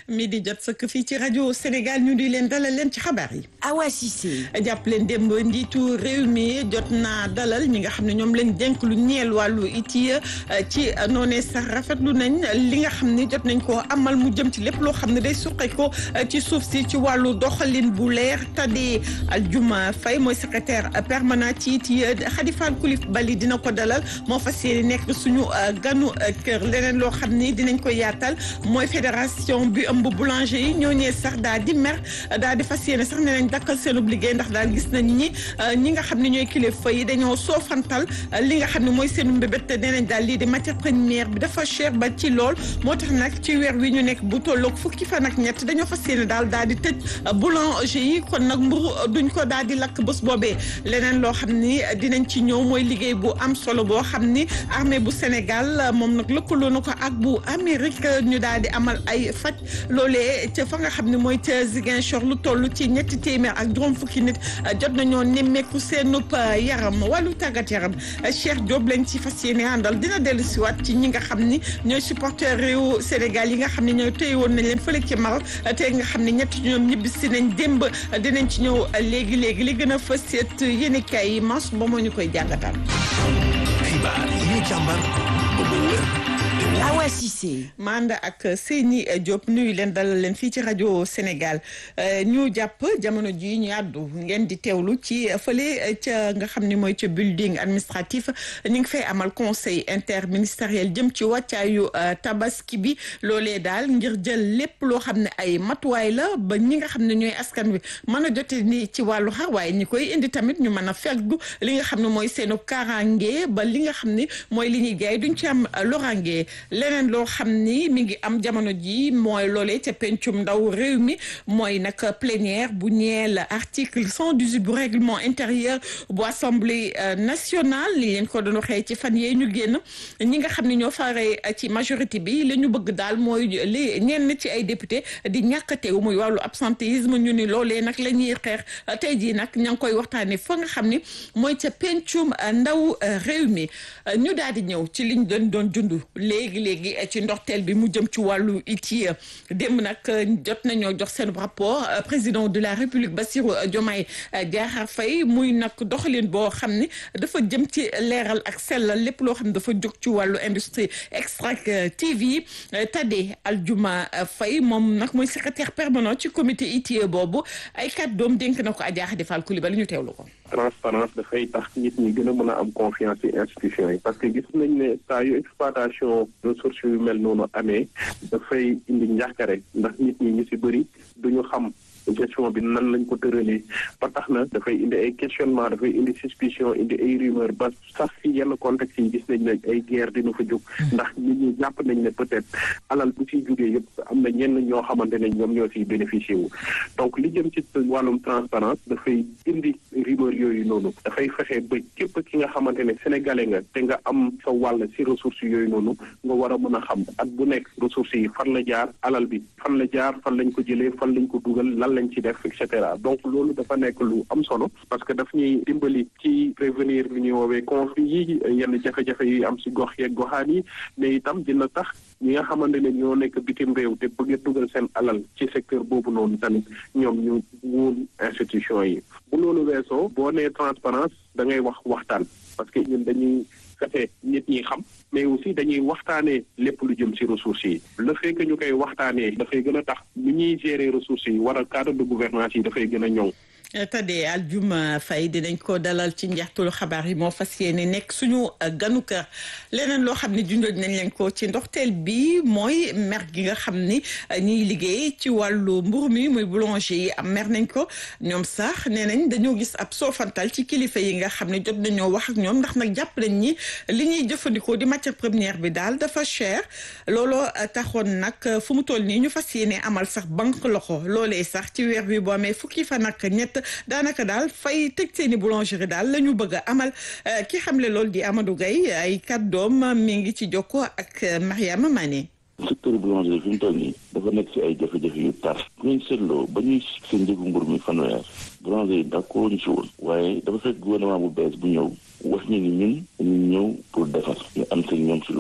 mi di jot sëkk fii ci rajo Sénégal ñu di leen dalal leen ci xabaar yi. Awa Cissé. jàpp leen démb njiitu réew mi jot naa dalal ñi nga xam ne ñoom lañ dénk lu ñeel wàllu iti ci noonee sax rafetlu nañ li nga xam ne jot nañ koo amal mu jëm ci lépp loo xam ne day suqe ko ci suuf si ci wàllu doxalin bu leer Tade Aljuma Faye mooy secrétaire permanent ci iti Khady Fall Coulibaly dina ko dalal moo fas yéene nekk suñu ganu kër leneen loo xam ni dinañ ko yaatal mooy fédération bi ëmb boulanger yi ñoo ñee sax daal di mer daal di fas yéene sax ne nañ dakkal seen liggéey ndax daal gis nañ ñi ñi nga xam ne ñooy kilifa yi dañoo soofantal li nga xam ne mooy seen mbébét te nee nañ daal lii di matière première bi dafa cher ba ci lool moo tax nag ci weer wi ñu nekk bu tolloog fukki fan ak ñett dañoo fas yéene daal daal di tëj boulanger yi kon nag mburu duñ ko daal di lakk bés boobee leneen loo xam ni dinañ ci ñëw mooy liggéey bu am solo boo xam ni armée bu Sénégal moom nag lëkkaloo na ko ak bu Amérique ñu daal di amal ay faj loolee ca fa nga xam ne mooy ca Ziguinchor lu toll ci ñetti téeméer ak juróom fukki nit jot nañoo nemmeeku seenub yaram wàllu tàggat yaram Cheikh Diop lañ ci fas yéene àndal dina dellu siwaat ci ñi nga xam ni ñooy supporter réew Sénégal yi nga xam ne ñooy téye woon nañ leen fële ci Maroc te nga xam ne ñetti ñoom ñibbi si nañ démb dinañ ci ñëw léegi léegi li gën a fës seet yéen kaay yi mas ba moo ñu koy jàngatal. xibaar yi ñu càmbar ba mu wér Awa Cissé. Manda ak Seyni Diop nuyu leen dalal leen fii ci rajo Sénégal ñu jàpp jamono ji ñu àddu ngeen di teewlu ci fële ca nga xam ni mooy ca building administratif ñu ngi fay amal conseil interministériel jëm ci wàccaayu tabaski bi loolee daal ngir jël lépp loo xam ne ay matuwaay la ba ñi nga xam ne ñooy askan wi mën a jote ni ci wàllu xar waaye ñi koy indi tamit ñu mën a feggu li nga xam ne mooy seenu kaaraange ba li nga xam ne mooy li ñuy jaay duñ ci am loraange leneen loo xam ni mi ngi am jamono ji mooy loolee ca pencum ndaw réew mi mooy nag plénière bu ñeel article cent dix-huit bu règlement intérieur bu assemblée nationale li leen ko doon waxee ci fan yee ñu génn ñi nga xam ne ñoo faree ci majorité bi li ñu bëgg daal mooy li ñenn ci ay député di ñàkk teew muy wàllu absentéisme ñu ni loolee nag la ñuy xeex tey jii nag ña ngi koy waxtaanee fa nga xam ni mooy ca pencum ndaw réew mi ñu daal di ñëw ci liñ doon doon dund léegi léegi ci ndorteel bi mu jëm ci wàllu ITIE démb nag jot nañoo jox seen rapport président de la république Bassirou Diomaye Diakhar Faye muy nag doxalin boo xam ni dafa jëm ci leeral ak sellal lépp loo xam ne dafa jóg ci wàllu industrie extractive yi Tade Aljuma Faye moom nag mooy secrétaire permanent ci comité ITIE boobu ay kàddoom dénk na ko Adja Khady Fall Coulibaly ñu teewlu ko. transparence dafay tax nit ñi gën a mën a am confiance ci institution yi parce que gis nañ ne saa yu exploitation ressources yu mel noonu amee dafay indi njàkkare ndax nit ñi ñu ci bëri duñu xam gestion bi nan lañ ko tëralee ba tax na dafay indi ay questionnement dafay indi suspicion indi ay rumeur ba sax ci yenn contexte yi gis nañ ne ay guerre dina fa jóg ndax nit ñi jàpp nañ ne peut-être alal bu ciy jógee yëpp am na ñenn ñoo xamante ne ñoom ñoo ciy bénéficier wu donc li jëm ci wàllum transparence dafay indi rumeur yooyu noonu dafay fexe ba képp ki nga xamante ne sénégalais nga te nga am sa wàll ci ressources yooyu noonu nga war a mën a xam at bu nekk ressources yi fan la jaar alal bi fan la jaar fan lañ ko jëlee fan lañ ko dugal lan lañ ci def et cetera donc loolu dafa nekk lu am solo parce que daf ñuy dimbali ci prévenir lu ñuy woowee conflit yi yenn jafe-jafe yi am ci gox yeeg goxaan yi mais itam dina tax ñi nga xamante ne ñoo nekk bitim réew te bëgg a dugal seen alal ci secteur boobu noonu tamit ñoom ñu wóol institution yi bu loolu weesoo boo nee transparence da ngay wax waxtaan parce que ñun dañuy fexe nit ñi xam mais aussi dañuy waxtaanee lépp lu jëm ci ressources yi le fait que ñu koy waxtaanee dafay gën a tax nu ñuy gérer ressources yi wala cadre de gouvernance yi dafay gën a ñoŋ Tade Aljuma Faye dinañ ko dalal ci njeextalu xabaar yi moo fas yéene nekk suñu ganu kër leneen loo xam ne junjooj nañ leen ko ci ndoxteel bi mooy mer gi nga xam ni ñiy liggéey ci wàllu mburu mi muy boulanger yi am mer nañ ko ñoom sax nee nañ dañoo gis ab soofantal ci kilifa yi nga xam ne jot nañoo wax ak ñoom ndax nag jàpp nañ ñi li ñuy jëfandikoo di matière première bi daal dafa cher looloo taxoon nag fu mu toll nii ñu fas yéene amal sax banque loxo loolee sax ci weer bi boo amee fukki fan ak ñett daanaka daal fay tëj seeni boulangerie daal la ñu bëgg a amal ki xamle loolu di Amadou Gaye ay kàddoom mi ngi ci jokko ak Mariama Mané secteur boulangerie fi mu toll nii dafa nekk ci ay jafe-jafe yu tar bu ngeen seetloo ba ñuy seen njëgu mbur mi fanweer boulangerie yi d'accord ñu ci woon waaye dafa fekk gouvernement bu bees bu ñëw wax ñu ni ñun dañu ñëw pour defar ñu am seen ñoom ci loolu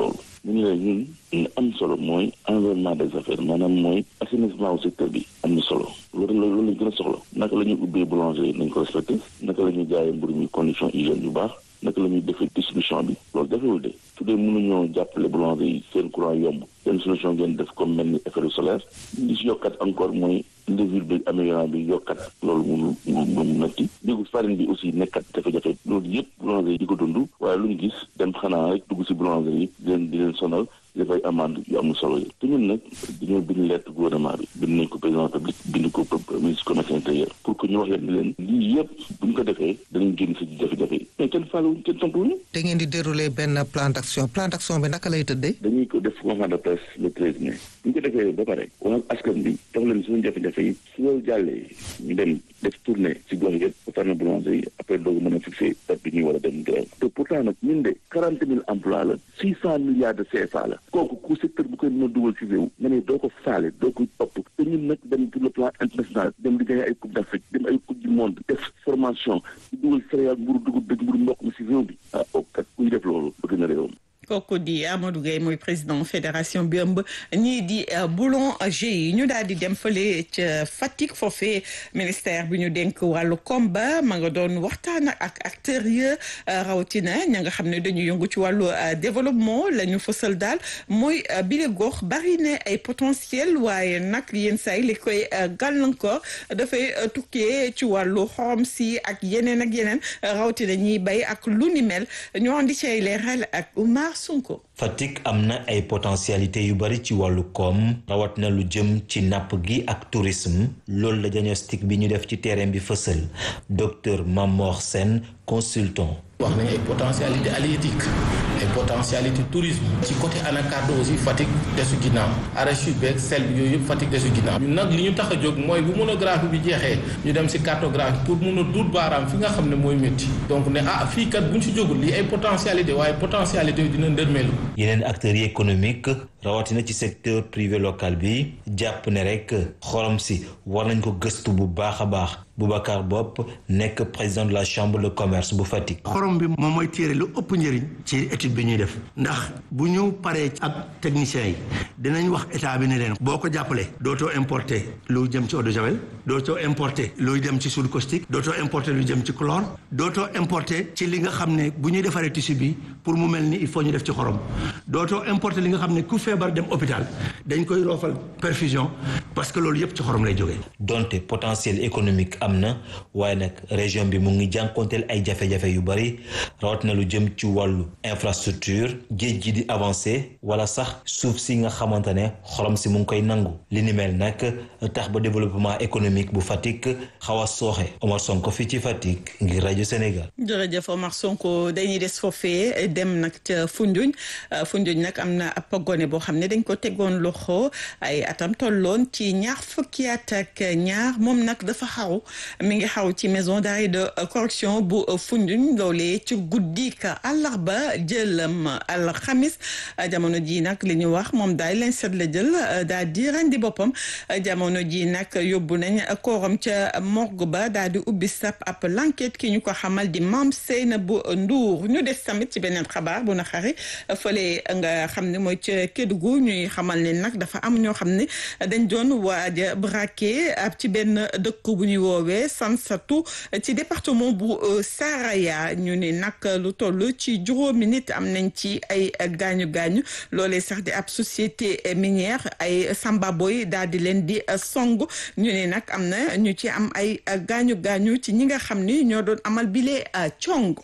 ñu ngi lay ñun li am solo mooy environnement des affaires maanaam mooy assainissement au secteur bi am na solo loolu la loolu lañ gën a soxla naka la ñuy ubbee boulangerie nañ ko respecté naka la ñuy jaayee mburu mi condition hygiène yu baax naka la ñuy defee distribution bi loolu jafewul de su dee mënuñoo jàppale boulangerie yi seen courant yomb seen solution ngeen def comme mel ni effet solaire li si yokkat encore mooy levure bi améliorant bi yokkat loolu mënu mënu mënu nakki déggu farine bi aussi nekkat jafe-jafe loolu yëpp boulangerie yi di ko dund waaye lu ñu gis dem xanaa rek dugg si boulangerie yi di leen di leen sonal dafay amande yu am solo yi te ñun nag dañoo bind lettre gouvernement bi bind nañ ko président public bind ko ministre commerce intérieur pour que ñu wax leen ni leen lii yëpp bu ñu ko defee danañ génn si jafe-jafe yi mais kenn faaluwuñ kenn tontuwuñu te ngeen di dérouler benn plan d'action plan d'action bi naka lay tëddee. dañuy ko def conférence de presse le treize mai bu ñu ko defee ba pare wax ak askan bi tax leen suñu jafe-jafe yi su loolu jàllee ñu dem def tournée si gox yëpp ba farna boulanger yi après doogu mën a fixé date bi ñuy war a dem grève te pourtant nag ñun de quarante mille emplois la six cent milliards de CFA la kooku ku secteur bu koy mën a dugal ci réew nga ne doo ko faale doo ko topp te ñun nag dem sur le plan international dem di gagné ay coupe d'Afrique dem ay coupe du monde def formation di dugal céréale mburu dugub dëgg mburu mboq mi si réew bi ah kooku kat kuy def loolu bëgg na réewam kooku di Amadou Gueye mooy président fédération bi ëmb ñii di boulanger yi ñu daal di dem fële ca Fatick foofee ministère bi ñu dénk wàllu komba ma nga doon waxtaan ak acteurs yi rawatina ña nga xam ne dañu yëngu ci wàllu développement la ñu fësal daal mooy bile gox bari na ay potentiel waaye nag yenn saa yi li koy gàllankoor dafay tukkee ci wàllu xorom si ak yeneen ak yeneen rawatina ñiy bay ak lu ni mel ñu andi ci ay leeral ak Oumar Sonko. Fatick am na ay potentialité yu bari ci wàllu koom rawat na lu jëm ci napp gi ak tourisme loolu la diagnostic bi ñu def ci terrain bi fësal docteur Mamor Sène consultant wax nañ ay potentialité halieutique ay potentialité tourisme ci côté anacarde aussi Fatick desu ginnaaw arachide beeg sel bi yooyu yëpp Fatick desu ginnaaw ñun nag li ñu tax a jóg mooy bu monographie bi jeexee ñu dem si cartographie pour mun a duut baaraam fi nga xam ne mooy métti donc ne ah fii kat buñ si jógul lii ay potentialité waaye potentialité yi dina ndërmeelu yeneen acteurs yi économique rawatina ci secteur privé local bi jàpp ne rek xorom si war nañ ko gëstu bu baax a baax Boubacar Bopp nekk président de la chambre de commerce bu Fatick. xorom bi moom mooy téere lu ëpp njëriñ ci étude bi ñuy def ndax bu ñu paree ak techniciens yi dinañ wax état bi ne leen boo ko jàppalee dootoo importer lu jëm ci eau de javel dootoo importer luy dem ci soude caustique dootoo importer lu jëm ci chlore dootoo importer ci li nga xam ne bu ñuy defaree tissu bi pour mu mel ni il faut ñu def ci xorom dootoo importer li nga xam ne ku feebar dem hôpital dañ koy roofal perfusion parce que loolu yëpp ci xorom lay jógee. donte potentiel économique am na waaye nag région bi mu ngi jànkonteel ay jafe-jafe yu bari rawat na lu jëm ci wàllu infrastructure géej gi di avancé wala sax suuf si nga xamante ne xorom si mu ngi koy nangu li ni mel nag tax ba développement économique bu Fatick xaw a sooxe Omar Sonko fii ci Fatick ngir rajo Sénégal. jërëjëf Omar Sonko dañuy des foofee dem nag ca Foundiougne Foundiougne nag am na ab gone boo xam ne dañ ko tegoon loxo ay atam tolloon ci ñaar fukki at ak ñaar moom nag dafa xaw mi ngi xaw ci maison d'arrêt de correction bu Foundiougne loolee ci guddi ka àllarba jëlam alxamis jamono ji nag li ñu wax moom daal leen set la jël daal di rendi boppam jamono ji nag yóbbu nañ kooram ca morgue ba daal di ubbi sap ab l'enquête ki ñu ko xamal di Mame Seynabou Ndour ñu des tamit ci beneen xabaar bu na xari fële nga xam ne mooy ca Kédougou ñuy xamal ne nag dafa am ñoo xam ne dañ doon waaja braqué ab ci benn dëkk bu ñuy woowee Sansatu ci département bu Saraya ñu ne nag lu toll ci juróomi nit am nañ ci ay gaañu gaañu loolee sax di ab société minière ay sambaboy daal di leen di song ñu ne nag am na ñu ci am ay gaañu gaañu ci ñi nga xam ni ñoo doon amal bile cong.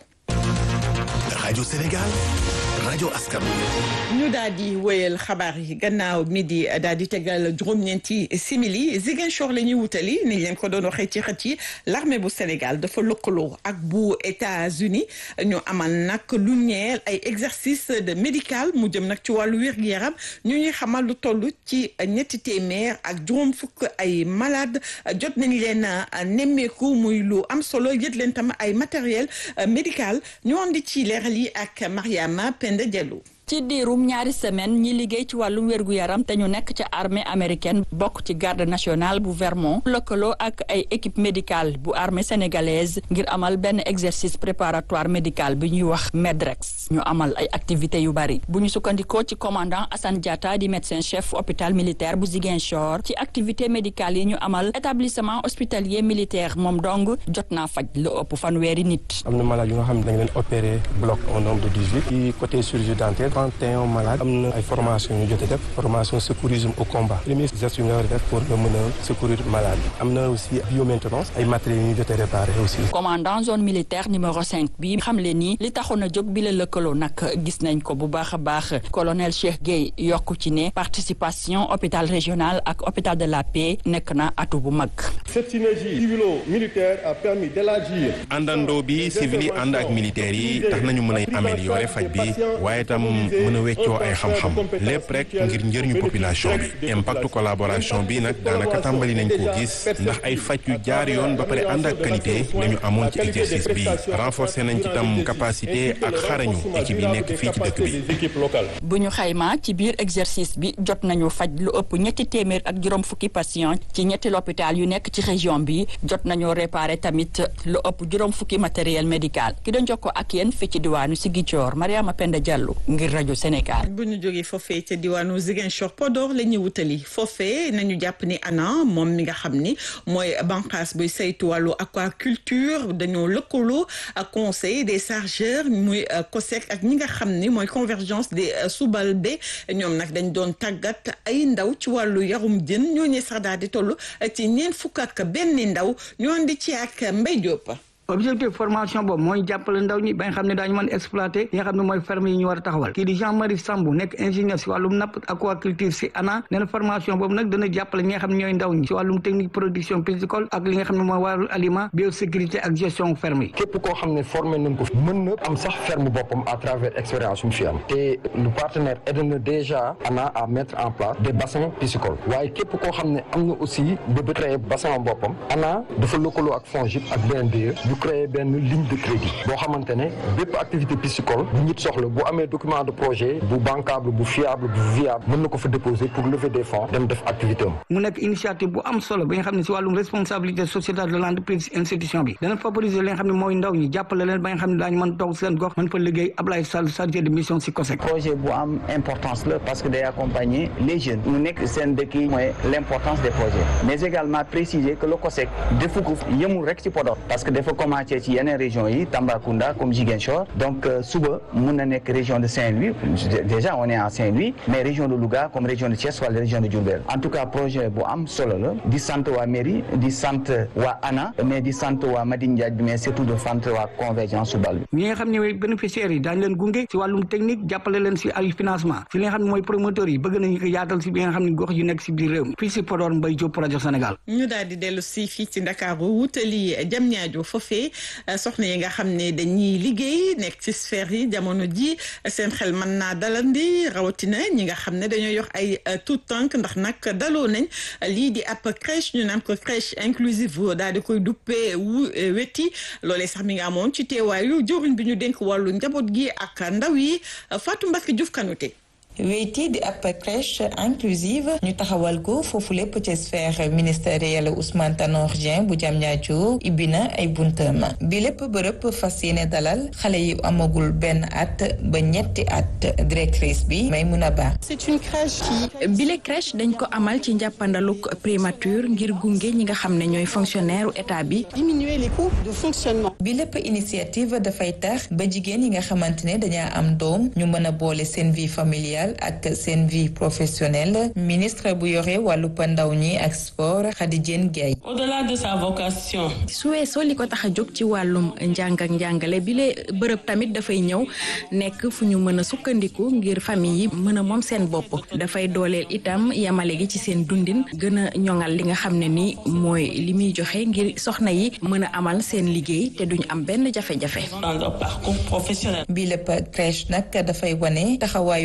rajo Sénégal rajo askan ñu daal di wéyal xabaar yi gannaaw midi daal di tegal juróom-ñeenti simili Ziguinchor la ñuy wutali ni leen ko doon waxee ci xët yi l'armée bu Sénégal dafa lëkkaloo ak bu États-Unis ñu amal nag lu ñeel ay exercice de médical mu jëm nag ci wàllu wér-gu-yaram ñu ñuy xamal lu toll ci ñetti téeméer ak juróom fukk ay malade jot nañ leen nemmeeku muy lu am solo yët leen tam ay matériel médical ñu andi ci leeral yi ak Mariama Penda Diallo ci diirum ñaari semaine ñi liggéey ci wàllum wérgu yaram te ñu nekk ca armée américaine bokk ci garde nationale bu Vermont lëkkaloo ak ay équipe médicale bu armée sénégalaise ngir amal benn exercice préparatoire médical bi ñuy wax MEDREX ñu amal ay activités yu bari bu ñu sukkandikoo ci commandant Assane Diatta di médecin chef hôpital militaire bu Ziguinchor ci activité médicale yi ñu amal établissement hospitalier militaire moom dong jot naa faj lu ëpp fanweeri nit. am na malade yu nga xam ne dañ leen opéré bloc au nombre de dix-huit ci côté chirurgie dentaire trente et un malade am na ay formation yu jotee def formation secourisme au combat premier geste yu nga war a def pour nga mën a secourir malade am na aussi biomaintenance ay matériels yu ñu jotee réparé aussi. commandant zone militaire numéro cinq bi xam le ni li taxoon a jóg bi la lëkkaloo nag gis nañ ko bu baax a baax colonel Cheikh Gueye yokku ci ne participation hôpital régional ak hôpital de la paix nekk na atu bu mag. cette synergie civilo-militaire a permis d'élargir. àndandoo bi civil yi ànd ak militaires yi tax nañu mën a améliorer faj bi waaye tam mën a weccoo ay xam-xam lépp rek ngir njëriñu population bi impact collaboration bi nag daanaka tàmbali nañ koo gis ndax ay faj yu jaar yoon ba pare ànd ak qualité lañu amoon ci exercice bi renforcer nañ ci tam capacité ak xarañu équipe yi nekk fii ci dëkk bi. bu ñu xaymaa ci biir exercice bi jot nañu faj lu ëpp ñetti téeméer ak juróom fukki patient ci ñetti l'hôpital yu nekk ci région bi jot nañu réparer tamit lu ëpp juróom fukki matériel médical ki doon jokkoo ak yéen fii ci diwaanu Ziguinchor Mariama Penda Diallo ngir rajo Sénégal. bu ñu jógee foofee ca diwaanu Ziguinchor Podor la ñuy wutali foofee nañu jàpp ni ANA moom mi nga xam ni mooy bànqaas buy saytu wàllu aquaculture dañoo lëkkaloo ak conseil des chargeurs muy COSEC ak ñi nga xam ni mooy convergence des Soubalbe ñoom nag dañ doon tàggat ay ndaw ci wàllu yarum jën ñooñu sax daal di toll ci ñeent fukk ak benn ndaw ñoo di ci ak Mbaye Diop. objectif formation boobu mooy jàppale ndaw ñi ba nga xam ne daañu mën exploiter li nga xam ne mooy ferme yi ñu war a taxawal kii di Jean Marie Sambou nekk ingénieur si wàllum napp aquaculture si ANA nee na formation boobu nag dana jàppale ñi nga xam ne ñooy ndaw ñi si wàllum technique production piscicole ak li nga xam ne mooy wàllu aliment biosécurité ak gestion ferme yi képp koo xam ne formé nañ ko mën na am sax ferme boppam à travers expérience mu fi am te le partenaire aide na déjà ANA à mettre en place des bassins piscicoles waaye képp koo xam ne am na aussi bëgg créer bassin boppam ANA dafa lëkkaloo ak FONGIP ak BNDE créer benn ligne de crédit boo xamante ne bépp activité piscicole bu nit soxla bu amee document de projet bu bancable bu fiable bu viable mën na ko fa déposer pour lever des fonds dem def activité am mu nekk initiative bu am solo bi nga xam ne si wàllum responsabilité sociétale de l'entreprise institution bi dana favoriser li nga xam ne mooy ndaw ñi jàppale leen ba nga xam ne daañu mën toog seen gox mën fa liggéey Ablaye Sall chargé de mission si COSEC projet bu am importance la parce que day accompagner les jeunes mu nekk seen dëkk yi mooy l'importance des projets mais également préciser que le COSEC defu ko yemul rek ci Podor parce que dafa commencé ci yeneen région yi Tambacounda comme Ziguinchor donc suba mun na nekk région de Saint-Louis déjà on est à Saint-Louis mais région de Louga comme région de Thiès wala région de Diourbel en tout cas projet bu am solo la di sant waa mairie di sant waa ANA mais di sant waa Madine Diagne bi mais surtout de sant waa convergence subal bi ñi nga xam ne mooy bénéficiaires yi daañu leen gunge si wàllum technique jàppale leen si ay financement si li nga xam ne mooy promoteurs yi bëgg nañu ko yaatal si bi nga xam ne gox yu nekk si biir réew mi fii si Podor Mbaye Diop rajo Sénégal ñu daal di dellu si fii ci Ndakaaru wutali jam ñaajo foofee soxna yi nga xam ne dañuy liggéey nekk ci sphère yi jamono ji seen xel mën naa dalandi rawatina ñi nga xam ne dañoo yox ay tout tànk ndax nag daloo nañ lii di ab crèche ñu naan ko crèche inclusive daal di koy duppee wu weti loolee sax mi nga amoon ci teewaayu jëwriñ bi ñu dénk wàllu njaboot gi ak ndaw yi Fatou Mbacke Diouf Kanouté weyti di ab crèche inclusive ñu taxawal ko foofu lépp ci sphère ministérielle Ousmane Tanor Dieng bu Diamniadio ibbi na ay buntam bi lépp bërëb fas yéene dalal xale yi amagul benn at ba ñetti at directrice bi Maymouna Ba. c'est une crèche qui. bile crèche dañ ko amal ci njàppandaluk primature ngir gunge ñi nga xam ne ñooy fonctionnaire u état bi. diminuer les coûts de fonctionnement. bi lépp initiative dafay tax ba jigéen yi nga xamante ne dañaa am doom ñu mën a boole seen vie familiale. ak seen vie professionnelle ministre bu yore wàllu ndaw ñi ak sport Khady Diène Gaye au-delà de sa vocation. su weesoo li ko tax a jóg ci wàllum njàng ak njàngale bi le bërëb tamit dafay ñëw nekk fu ñu mën a sukkandiku ngir famille yi mën a moom seen bopp dafay dooleel itam yamale gi ci seen dundin gën a ñoŋal li nga xam ne ni mooy li muy joxe ngir soxna yi mën a amal seen liggéey te duñ am benn jafe-jafe. dans leur parcours professionnel. bi lépp crèche nag dafay wane taxawaayu état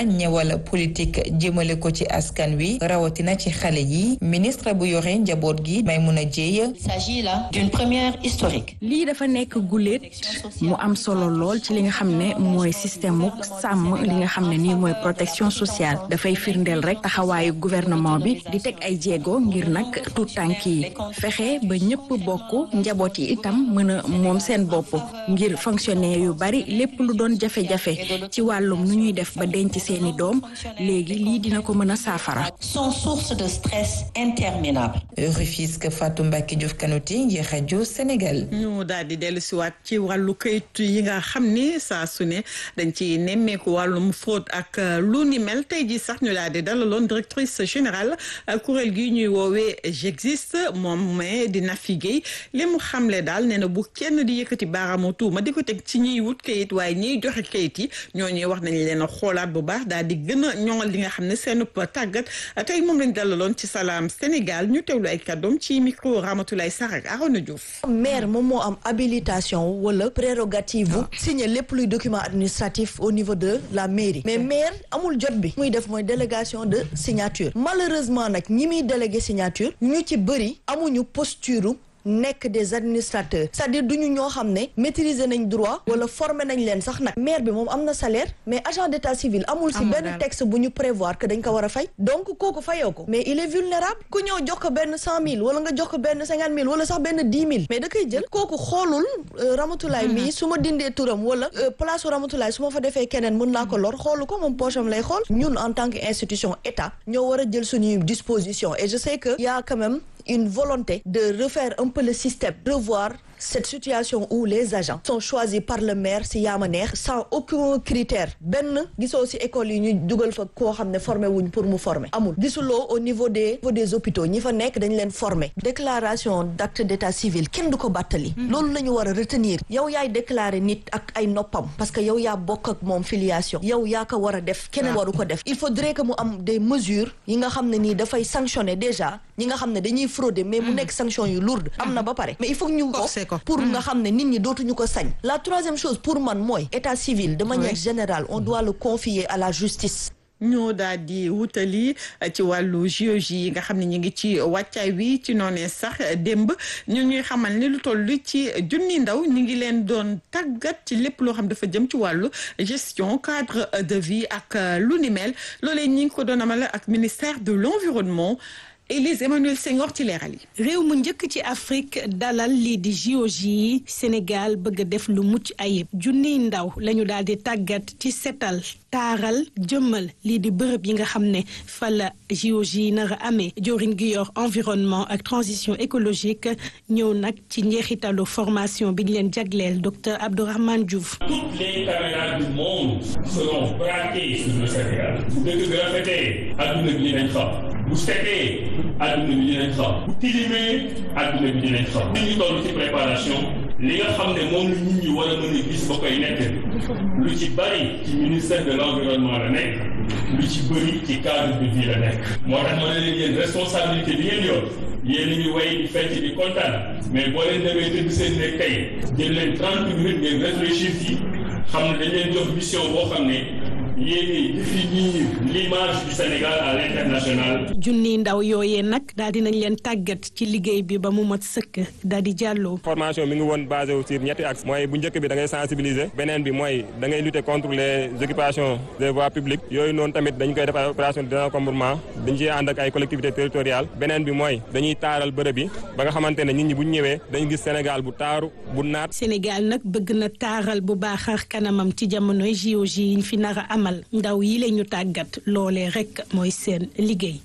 ñëwal politique jëmale ko ci askan wi rawatina ci xale yi ministre bu yore njaboot gi Maimouna Dièye. Il s'agit là d'une première historique. lii dafa nekk guléet mu am solo lool ci li nga xam ne mooy système mu sàmm li nga xam ne nii mooy protection sociale dafay firndeel rek taxawaayu gouvernement bi di teg ay jéego ngir nag tuut tànk yi fexe ba ñëpp bokk njaboot yi itam mën a moom seen bopp ngir fonctionnaire yu bari lépp lu doon jafe-jafe ci wàllum nu ñuy def ba denc seeni doom léegi lii dina ko mën a saafara. Sont source de stress interminable. Rufisque Fatou Mbacke Diouf Kanouté ngir rajo Sénégal. ñu daal di dellu si waat ci wàllu këyit yi nga xam ni saa su ne dañ ci nemmeeku wàllum fraude ak lu ni mel tey jii sax ñu daal di dalaloon directrice générale kuréel gi ñuy woowee j'existe moom mais di Nafi Guèye li mu xamle daal nee na bu kenn di yëkkati baaraamu tuuma di ko teg ci ñiy wut këyit waaye ñiy joxe këyit yi ñooñuy wax nañ leen a xoolaat bu baax daal di gën a ñoŋal li nga xam ne seen tàggat tey moom lañ dalaloon ci Salam Sénégal ñu teewlu ay kàddoom ci micro Ramatoulaye Sarr ak Arona Diouf. maire moom moo am habilitation wala prérogative bu signer lépp luy document administratif au niveau de la mairie mais maire amul jot bi muy def mooy délégation de signature malheureusement nag ñi muy délégué signature ñu ci bëri amuñu posture nekk des administrateurs c'est-à-dire duñu ñoo xam ne maîtriser nañ droit wala former nañ leen sax nag maire bi moom am na salaire mais agent d'état civil amul si benn texte bu ñu prévoir que dañ ko war a fay donc kooku fayoo ko mais il est vulnérable ku ñëw jox ko benn cent mille wala nga jox ko benn cinquante mille wala sax benn dix mille mais da koy jël kooku xoolul Ramatulaay mii su ma dindee turam wala place Ramatulaay su ma fa defee keneen mën naa ko lor xoolu ko moom poche am lay xool ñun en tant que institution état ñoo war a jël suñuy disposition et je sais que y a quand même une volonté de refaire un peu le système, revoir cette situation où les agents sont choisis par le maire si yaama neex sans aucun critère benn gisoo si école yi ñu dugal fa koo xam ne formé wuñ pour mu former amul gisuloo au niveau des niveau des hôpitaux ñi fa nekk dañ leen former déclaration d'acte d'état civil kenn du ko bàttali loolu la ñu war a retenir yow yaay déclarer nit ak ay noppam parce que yow yaa bokk ak moom filiation yow yaa ko war a def keneen waru ko def il faudrait que mu am des mesures yi nga xam ne nii dafay sanctionner déjà ñi nga xam ne dañuy frauder mais mu nekk sanction yu lourde am na ba pare mais il faut ñu ko pour nga xam ne nit ñi dootuñu ko sañ la troisième chose pour man mooy état civil de manière générale on doit le confier à la justice ñoo daal di wutali ci wàllu JOJ yi nga xam ne ñu ngi ci wàccaay wi ci noonee sax démb ñu ñuy xamal ni lu toll ci junni ndaw ñu ngi leen doon tàggat ci lépp loo xam dafa jëm ci wàllu gestion cadre de vie ak lu ni mel loolee ñi ngi ko doon amal ak ministère de l'environnement Élise Emmanuel Senghor ci leeral yi. réew mu njëkk ci Afrique dalal lii di JOJ yi Sénégal bëgg a def lu mucc ayib junniy ndaw lañu daal di tàggat ci setal taaral jëmmal lii di bërëb yi nga xam ne fa la JOJ yi nar a amee joriñ gi yor environnement ak transition écologique ñëw nag ci njeexitalu formation bi ñu leen jagleel docteur Abdourahmane Diouf. Toutes les caméras du monde seront braquées sur le Sénégal. bu dëgg bi rafetee adduna bi dinañ xam bu setee adduna bi dinañ xam bu tilimee adduna bi dinañ xam. nit ñi toll ci préparation li nga xam ne moom la nit ñi war a mën a gis ba koy nekk lu ci bari ci ministère de l'environnement la nekk lu ci bëri ci cadre de vie la nekk. moo tax ma ne leen yéen responsabilité bi ngeen yor yéen a ngi way di fecc di kontaan mais boo leen demee tëdd seen nekk tey jël leen trente minutes ngeen réfléchir ci xam ne dañ leen jox mission boo xam ne. yéen définir l'image du Sénégal à l'international. junni ndaw yooyee nag daal di nañ leen tàggat ci liggéey bi ba mu mat sëkk daal di jàlloo. formation mi ngi woon basé wu sur ñetti axe mooy bu njëkk bi da ngay sensibiliser beneen bi mooy da ngay lutter contre les occupations des voies publiques yooyu noonu tamit dañ koy def ay opération de désencombrement dañ ciy ànd ak ay collectivités territoriales beneen bi mooy dañuy taaral bërëb yi ba nga xamante ne nit ñi bu ñu ñëwee dañu gis Sénégal bu taaru bu naat. Sénégal nag bëgg na taaral bu baax kanamam ci jamonoy JOJ yi ñu fi nar a amal ndaw yi la ñu tàggat loolee rekk mooy seen liggéey.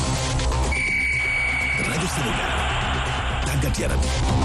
rajo Sénégal tàggat yaram.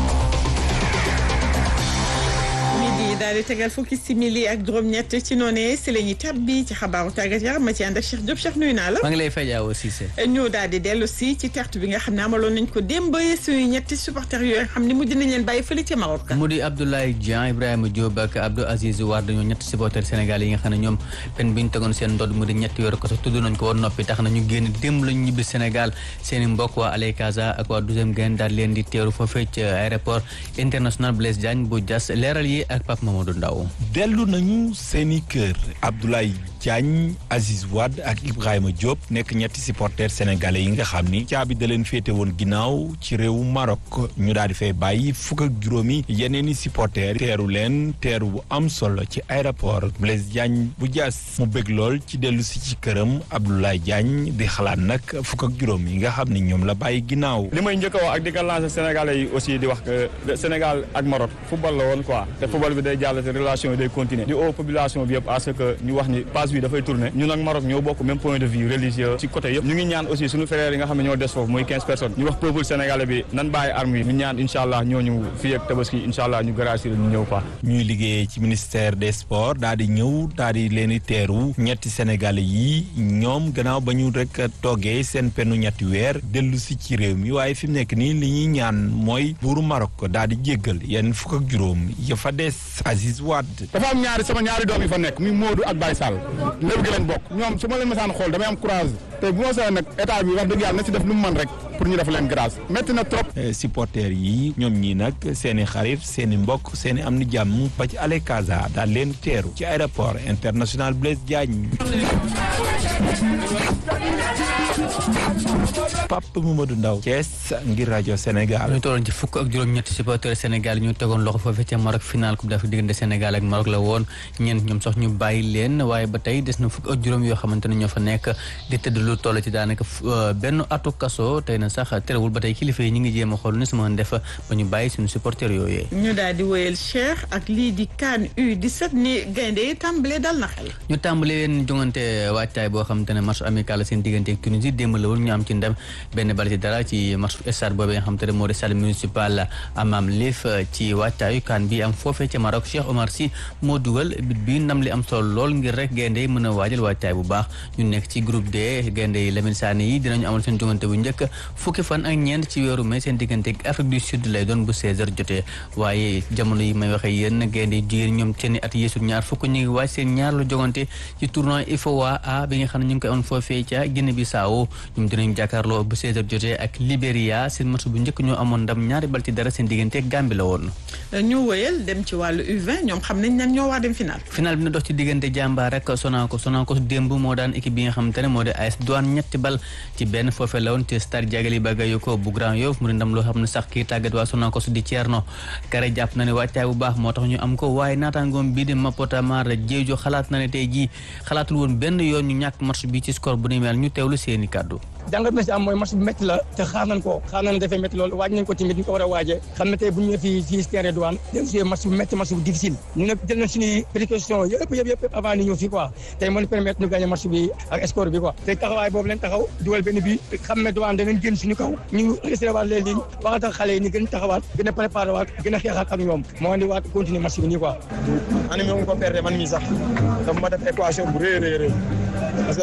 midi daal di tegal fukki simili ak juróom-ñett ci noonee si la ñuy tabbi ci xabaaru tàggat yaram ma ci ànd ak Cheikh Diop Cheikh nuyu naa la. maa ngi lay fay Awa Cissé. ñu daal di dellu si ci tertu bi nga xam ne amaloon nañ ko démb suñu ñetti supporters yooyu nga xam ne mujj nañ leen bàyyi fële ca Maroc. mu di Abdoulaye Dieng Ibrahima Diop ak Abdou Aziz Wade dañoo ñetti supporters Sénégal yi nga xam ne ñoom pen bi ñu tegoon seen ndodd mu di ñetti weer ko sax tudd nañ ko woon noppi tax na ñu génn démb lañu ñibbi Sénégal seen i mbokk waa Aley Casa ak waa douzième Gaïndé daal leen di teeru foofee ci aéroport international Blaise Diagne bu Diass leeral yi yi ak Pape Mamadou Ndaw dellu nañu seeni kër Abdoulaye Diagne Aziz Wade ak Ibrahima Diop nekk ñetti supporters sénégalais yi nga xam ni caabi da leen féete woon ginnaaw ci réewu Maroc ñu daal di fay bàyyi fukk ak juróomi yeneen i supporters teeru leen teeru bu am solo ci aéroport Blaise Diagne bu Diass mu bëgg lool ci dellu si ci këram Abdoulaye Diagne di xalaat nag fukk ak juróom yi nga xam ni ñoom la bàyyi ginnaaw. li may njëkk a wax ak di ko lancer sénégalais yi aussi di wax que Sénégal ak Maroc football la woon quoi te football bi day jàll te relation yi day continuer di au population bi yëpp à ce que ñu wax ni passe bi dafay tourner ñun ak Maroc ñoo bokk même point de vue religieux ci côté yëpp ñu ngi ñaan aussi suñu frères yi nga xam ne ñoo des foofu muy 15 personnes ñu wax peuple sénégalais bi nan bàyyi armes yi ñu ñaan incha allah ñooñu fii ak tabaski incha allah ñu gracier ñu ñëw quoi. ñuy liggéeyee ci ministère des sports daal di ñëw daal di leen di teeru ñetti sénégalais yi ñoom gannaaw ba ñu rek toggee seen pennu ñetti weer dellu si ci réew mi waaye fi mu nekk nii li ñuy ñaan mooy buuru Maroc daal di jéggal yenn fukk ak juróom ya fa des Aziz Wade. dafa am ñaari sama ñaari doom yi fa nekk muy Modou ak Baye Sall lépp gi lañ bokk ñoom su ma leen mësaan xool damay am courage te bu ma sooy nag état bi wax dëgg yàlla na si def lu mu mën rek pour ñu def leen grâce métti na trop. supporters yi ñoom ñii nag seen i xarit seen i mbokk seen i am ni jàmm ba ci Ale Casa daal leen teeru ci aéroport international Blaise Diagne. Pape Mamadou Ndaw Thiès ngir rajo Sénégal. ñu tolloon ci fukk ak juróom-ñetti supporters Sénégal ñu tegoon loxo foofee ca Maroc final coupe d'Afrique diggante Sénégal ak Maroc la woon ñeent ñoom sax ñu bàyyi leen waaye ba tey des na fukk ak juróom yoo xamante ne ñoo fa nekk di tëdd lu toll ci daanaka benn atu kaso tey na sax terewul ba tey kilifa yi ñu ngi jéem a xool ni su ma def ba ñu bàyyi suñu supporters yooyee. ñu daal di wéyal Cheikh ak lii di CAN U17 ni gaynde yi tàmbalee dal na xel. ñu tàmbalee leen jongante waajtaay boo xamante ne match amical seen diggante ak Tunisie démb la woon ñu am ci ndam benn bal ci dara ci match stade boobu nga xamante ne moo di stade municipal Amam Lif ci waajtaayu CAN bi am foofee ca Maroc Cheikh Omar Sy moo dugal bit bi ndam li am solo lool ngir rek gaynde yi mën a waajal waajtaay bu baax ñu nekk ci groupe D gaynde yi Lamine Sané yi dinañu amal seen jongante bu njëkk fukki fan ak ñeent ci weeru mai seen diggante ak Afrique du Sud lay doon bu 16h jotee waaye jamono yi may waxee yéen gaynde yi jigéen ñoom seeni at yeesul ñaar fukk ñu ngi waaj seen ñaar lu jongante ci tournoi IFOA A bi nga xam ne ñu ngi koy amoon foofee ca Guinée Bissau ñoom dinañu jàkkaarloo bu 16h jotee ak Libéria seen match bu njëkk ñoo amoon ndam ñaari bal ci dara seen diggante ak Gambie la woon. ñu wëyal dem ci wàllu U20 ñoom xam nañ ñan ñoo war dem final. final bi na dox ci diggante Jàmbaar rek Sonacos Sonacos démb moo daan équipe bi nga xamante ne moo di AS Douane ñetti bal ci benn foofee la woon ci stade Diagali Bagayoko bu Grand Yoff mu di ndam loo xam ne sax kii tàggat waa Sonacos di Thierno Kare jàpp na ne wàccaay bu baax moo tax ñu am ko waaye naataangoom bii di Mapota Mar Diédhiou xalaat na ne tey jii xalaatul woon benn yoon ñu ñàkk match bi ci score bu ni mel ñu teewlu seeni kàddu jàngat na si am mooy match bu métti la te xaar nañ ko xaar nañ ne dafay métti loolu waaj nañ ko tamit ñu ko war a waajee xam ne tey bu ñu ñëwee fii fii si terrain douane dem si match bu métti match bu difficile ñu nag jël nañ suñuy précaution yëpp yëpp yëpp avant ni ñëw fii quoi tey mën permettre ñu gagné match bi ak score bi quoi tey taxawaay boobu leen taxaw dugal benn bi xam ne douane danañ génn suñu kaw ñu resté waat leen ligne waxa tax xale yi ni gën taxawaat gën a préparé waat gën a xeexaat ak ñoom moo andi waat continuer match bi nii quoi animé mu ko perdre man mii sax dafa ma def équation bu rëy rëy rëy parce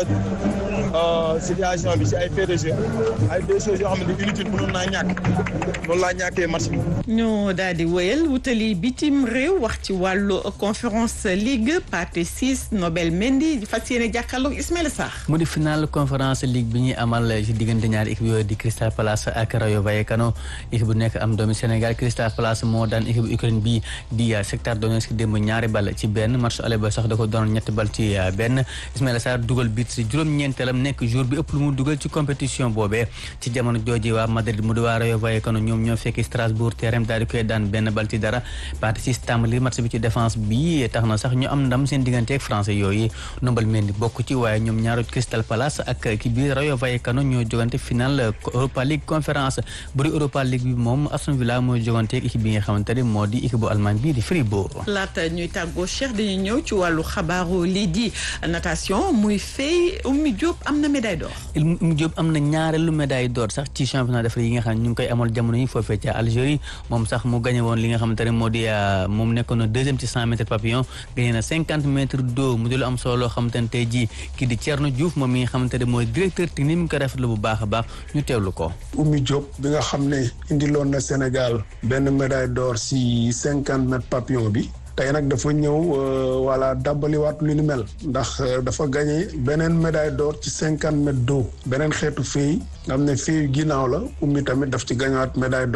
que situation bi si ay fait de jeu ay deux choses yoo xam ne inutile mënoon naa ñàkk noonu laa ñàkkee match bi. ñu daal di wëyal wutali bitim réew wax ci wàllu conférence ligue partie six Nobel Mendy fas yéene jàkkaarloog Ismaïla Sarr. mu di final conférence ligue bi ñuy amal ci diggante ñaari équipe yooyu di Crystal Palace ak Rayo Vallecano équipe bu nekk am doomi Sénégal Crystal Palace moo daan équipe bu Ukraine bi di Shakhtar Donetsk démb ñaari bal ci benn match aller ba sax da ko doon ñetti bal ci benn Ismaïla Sarr dugal bit ci juróom-ñeenteelam nekk jour bi ëpp lu mu dugal ci compétition boobee ci jamono jooji waa Madrid mu di waa Rayo Vallecano ñoom ñoo fekki Strasbourg terrain daal di koy daan benn bal ci dara partie six tàmbali match bi ci défense bi tax na sax ñu am ndam seen diggante ak français yooyu Nobel Mendy bokk ci waaye ñoom ñaaru Crystal Palace ak ki biir Rayo Vallecano ñoo jogante final Europa League conférence buri Europa League bi moom Aston Villa mooy jogante ak équipe bi nga xamante ne moo di équipe bu Allemagne bii di Fribourg. laata ñuy tàggoo Cheikh dañuy ñëw ci wàllu xabaaru lii di natation muy fay Oumy Diop am na médaille d'or. Oumy Diop am na ñaareelu médaille d'or sax ci championnat d'Afrique yi nga xam ne ñu ngi koy amal jamono yi foofee ca Algérie moom sax mu gagné woon li nga xamante ne moo di moom nekkoon na deuxième ci cent mètres papillon gagné na cinquante mètres d'eau mu di lu am solo loo xamante ne tey jii kii di Thierno Diouf moom mi nga xamante ne mooy directeur technique mi ngi ko rafetlu bu baax a baax ñu teewlu ko. Oumy Diop bi nga xam ne indiloon na Sénégal benn médaille d'or si cinquante mètres papillon bi. tey nag dafa ñëw voilà dàbbaliwaat lu ni mel ndax dafa gagné beneen médaille d'or ci cinquante mètres d'eau beneen xeetu fii nga xam ne fii ginnaaw la ummi tamit daf ci gañawaat médaille d'or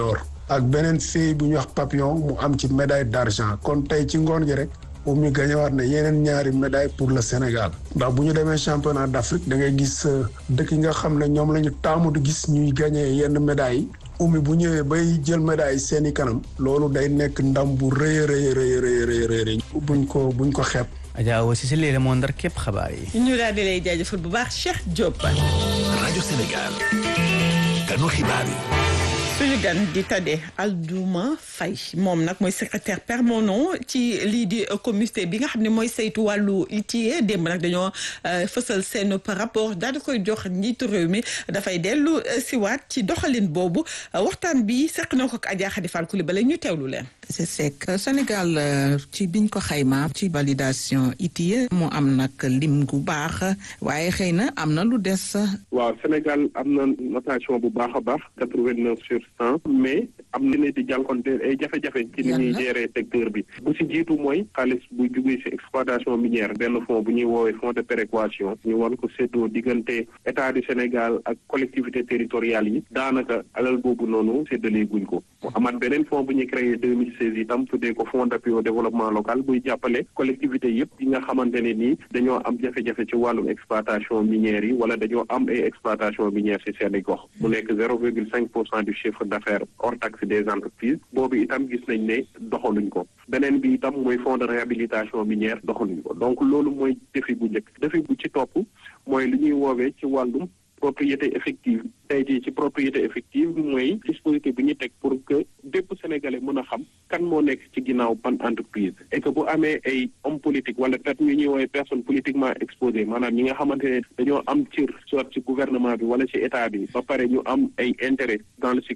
ak beneen fille bu ñuy wax papillon mu am ci médaille d'argent kon tey ci ngoon gi rek Oumy gañewaat na yeneen ñaari médaille pour le Sénégal ndax bu ñu demee championnat d'Afrique da ngay gis dëkk yi nga xam ne ñoom la ñu taamu di gis ñuy gañee yenn médailles yi Oumy bu ñëwee bay jël médaille seeni kanam loolu day nekk ndam bu rëy a rëy rëy rëy rëy rëy buñ ko buñ ko xeeb. Adja aussi si léegi moo ndar képp xabaar yi. ñu daal di lay jaajëfal bu baax Cheikh Diop. rajo Sénégal ganu xibaar yi. suñu gan di Tade Aldouma Faye moom nag mooy secrétaire permanent ci lii di comité bi nga xam ne mooy saytu wàllu ITIE démb nag dañoo fësal seen rapport daal di koy jox njiitu réew mi dafay dellu siwaat ci doxalin boobu waxtaan bi seq na ko ak Adja Khady Fall Coulibaly ñu teewlu leen. c'est sec Sénégal ci biñ ko xayma ci validation ITIE mu am nag lim gu baax waaye xëy na am na lu des. waaw Sénégal am na notation bu baax a baax quatre-vingt-neuf sur cent mais am na ne di jànkonte ay jafe-jafe ci ni ñuy gérer secteur bi bu si jiitu mooy xaalis bu jugee si exploitation minière benn fonds bu ñuy woowee fonds de péréquation ñu war ko séddoo diggante état du Sénégal ak collectivité territoriales yi daanaka alal boobu noonu séddalee guñ ko mu amaat beneen fonds bu ñuy créé deux mille seize itam tuddee ko fonds d'appui au développement local buy jàppale collectivité yëpp yi nga xamante ne nii dañoo am jafe-jafe ci wàllum exploitation minière yi wala dañoo am ay exploitation minière si seen i gox mu nekk zéro virgule cinq pour cent du chiffre d'affaires hors taxe des entreprises boobu itam gis nañ ne doxaluñ ko beneen bi itam mooy fonds de réhabilitation minière doxaluñ ko donc loolu mooy défi bu njëkk défi bu ci topp mooy li ñuy woowee ci wàllum propriété effective tey jii ci propriété effective mooy dispositif bi ñu teg pour que bépp sénégalais mën a xam kan moo nekk ci ginnaaw ban entreprise et que bu amee ay homme politique wala peut-être ñu ñuy woowee personne politiquement exposée maanaam ñi nga xamante ne dañoo am cër soit ci gouvernement bi wala ci état bi ba pare ñu am ay intérêt dans le